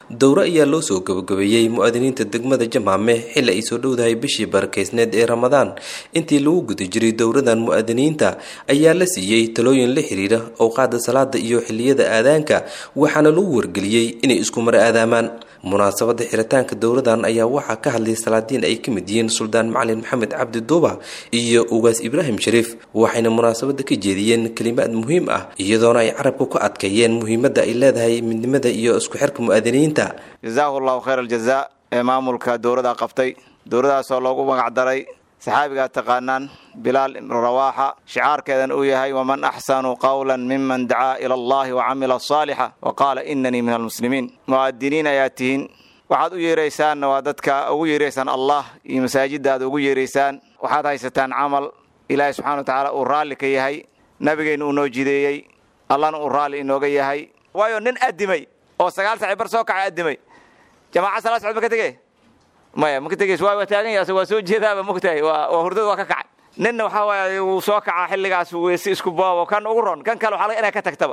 dowro ayaa loo soo gabagabeeyey mu-aadiniinta degmada jamaame xilli ay soo dhowdahay bishii barakeysneed ee ramadaan intii lagu guda jiray dowradan mu-aadiniinta ayaa la siiyey talooyin la xiriira owqaada salaada iyo xiliyada aadaanka waxaana lagu wargeliyey inay isku mar aadaamaan munaasabada xiritaanka dowradan ayaa waxaa ka hadlay salaadiin ay ka mid yihiin suldaan macalin maxamed cabdi duuba iyo ugaas ibraahim shariif waxayna munaasabada ka jeediyeen kelimaad muhiim ah iyadoona ay carabka ku adkeeyeen muhiimadda ay leedahay midnimada iyo isku xirka mu-aadiniinta jazaahu allahu khayr aljazaa ee maamulka dowladda qabtay dowladaasoo loogu magacdaray saxaabigaa taqaanaan bilaal rawaaxa shicaarkeedan uu yahay waman axsanu qawlan miman dacaa ila allahi wacamila saalixa wa qaala inanii min almuslimiin mu'aadiniin ayaa tihiin waxaad u yeeraysaanna waa dadka ugu yeeraysaan allah iyo masaajidda aad ugu yeeraysaan waxaad haysataan camal ilaahay subxana wa tacaala uu raalli ka yahay nabigeenna uu noo jideeyey allahna uu raalli inooga yahay waayo nin addimay oo sagaal saci bar soo kacay addimay jamaaca salaa socod ma ka tege maya ma ka tegeys waa waa taagan yahay waa soo jeedaaba mogtahay waa waa hurdada waa ka kacay ninna waxaa waaye wuu soo kacaa xilligaas weyse isku boobo kan ugu ron kan kale waxaa laga inay ka tagtaba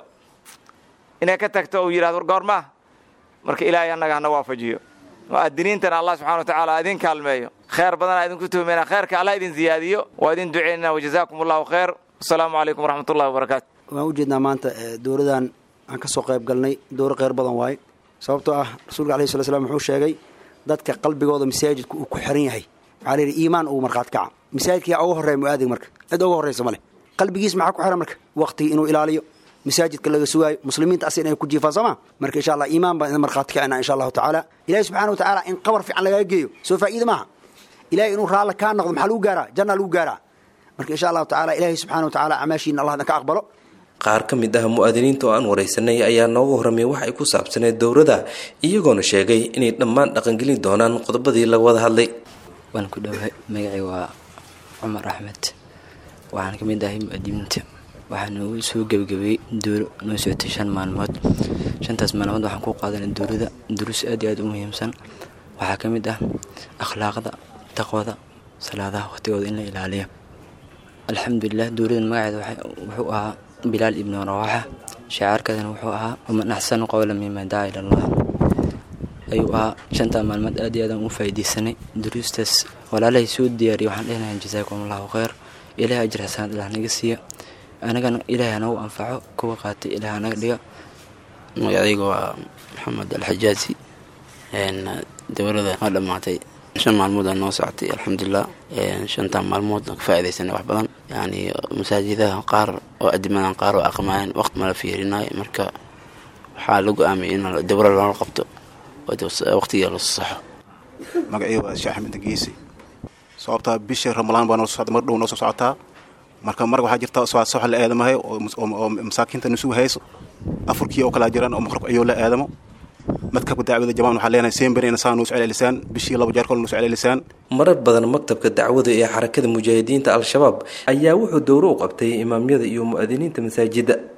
inay ka tagto uu yidhahdo goormaa marka ilaahay annaga hana waafajiyo mu'adiniintana allah subxana wa tacaala idin kaalmeeyo kheer badanaa idinku tuhmeyna kheerka allah idin ziyaadiyo waa idin duceynana wajazaakum allahu khayr wasalaamu calaykum waraxmatullahi wabarakaatu waan ujeednaa maanta dowladan aan ka soo qayb galnay dowro kheyr badan waaye sababtoo ah rasuulka alayhi sala slam wuxuu sheegay dadka qalbigooda masaajidka uu ku xiran yahay waxaa layidhi iimaan ugu markhaat kaca masaajidka uga horreeya mu'aadig marka cid uga horraysa ma leh qalbigiis maxaa ku xiran marka waqtigii inuu ilaaliyo masaajidka laga sugaayo muslimiinta asi inay ku jiifaan sooma marka insha allah iimaan baan idin markhaati kacina insha allahu tacaala ilahi subxana wa tacaala in qabar fiican lagaga geeyo soo faa'iida maaha ilahay inuu raalli kaa noqdo maxaa lagu gaaraa janna lagu gaaraa marka insha allahu tacala ilahi subxana wa tacaala camaashiina allah idin ka aqbalo qaar ka mid ah mu-aadiniinta oo aan waraysanay ayaa nooga horramay wax ay ku saabsaneed dowrada iyagoona sheegay inay dhammaan dhaqangelin doonaan qodobadii laga wada hadlay waan ku dhowahay magacii waa cumar axmed waxaan ka mid ahay mu-aadiniinta waxaa noogu soo gebagabeeyey dowro noo socotay shan maalmood shantaas maalmood waxaan ku qaadanay dowrada duruus aad iyo aad u muhiimsan waxaa ka mid ah akhlaaqda taqwada salaadaha waqtigooda in la ilaaliyo alxamdulilah dowladan magaceeda wuxuu ahaa bilaal ibnu rawaaxa shacaarkeedana wuxuu ahaa waman axsanu qowla mima dacaa ila allah ayuu ahaa shantaa maalmood aad iyo aadaan u faa'iidaysanay duruustaas walaalahay soo diyaariyay waxaan dhehnayaa jazaakum allahu khayr ilahay ajir xasanaad ilaah naga siiya anagana ilaahay hanagu anfaco kuwa qaatay ilaah hanaga dhiga magacayga waa maxamed alxajaazi dowlada waa dhammaatay shan maalmood aa noo socotay alxamdulilah shantaa maalmood ka faa'iidaysanay wax badan yani masaajidaha qaar oo adimadan qaar oo aqmaayeen waqti mala fiirinayo marka waxaa la go-aamiyay in dowra loola qabto waqtiga la saxo magacii waa sheekh axmed geesi sababtaa bisha ramalaan baa noo socda mar dhow noo soo socotaa marka marka waxaa jirta sox la aadamahay oo masaakiinta nusugu hayso afurkii oo kalaa jiraan oo maqrabka ayuu la aadamo madkabka dacwada jamaan waxaa leenahay seenberina saa noo socelelisaan bishii laba jeer kol noo socelelisaan marar badan maktabka dacwada ee xarakada mujaahidiinta al-shabaab ayaa wuxuu dowro u qabtay imaamyada iyo mu-aadiniinta masaajidda